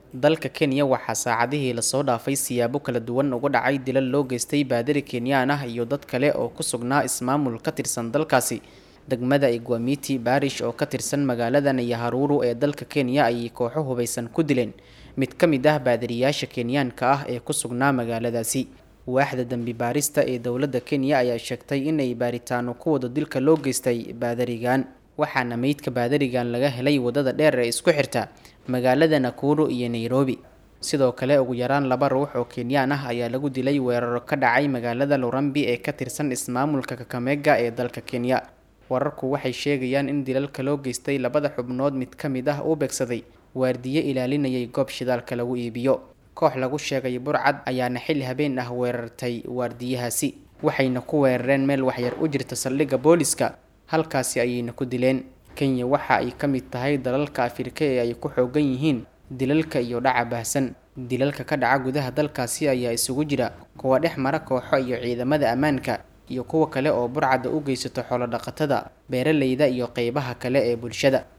dalka kenya waxaa saacadihii lasoo dhaafay siyaabo kala duwan uga dhacay dilal loo geystay baadari kenyaan ah iyo dad kale oo ku sugnaa ismaamul ka tirsan dalkaasi degmada igwamiti baarish oo ka tirsan magaalada nayaharuru ee dalka kenya ayay kooxo hubaysan ku dileen mid ka mid ah baadariyaasha kenyaanka ah ee ku sugnaa magaaladaasi waaxda dembi baarista ee dowladda kenya ayaa sheegtay inay baaritaano ku wado dilka loo geystay baadarigan waxaana meydka baadarigan laga helay wadada dheer ee isku xirta magaalada nakuru iyo nairobi sidoo kale ugu yaraan laba ruux oo kenyaan ah ayaa lagu dilay weeraro ka dhacay magaalada lurambi ee ka tirsan ismaamulka kakamega ee dalka kenya wararku waxay sheegayaan in dilalka loo geystay labada xubnood mid ka mid ah uu beegsaday waardiye ilaalinayay goob shidaalka lagu iibiyo koox lagu sheegay burcad ayaana xilli habeen ah weerartay waardiyahaasi waxayna ku weerareen meel waxyar u jirta saldhigga booliska halkaasi ayayna ku dileen kenya waxa ay ka mid tahay dalalka afrika ee ay ku xoogan yihiin dilalka iyo dhaca baahsan dilalka ka dhaca gudaha dalkaasi ayaa isugu jira kuwa dhex mara kooxo iyo ciidamada ammaanka iyo kuwa kale oo burcadda u geysato xoolo dhaqatada beeralayda iyo qeybaha kale ee bulshada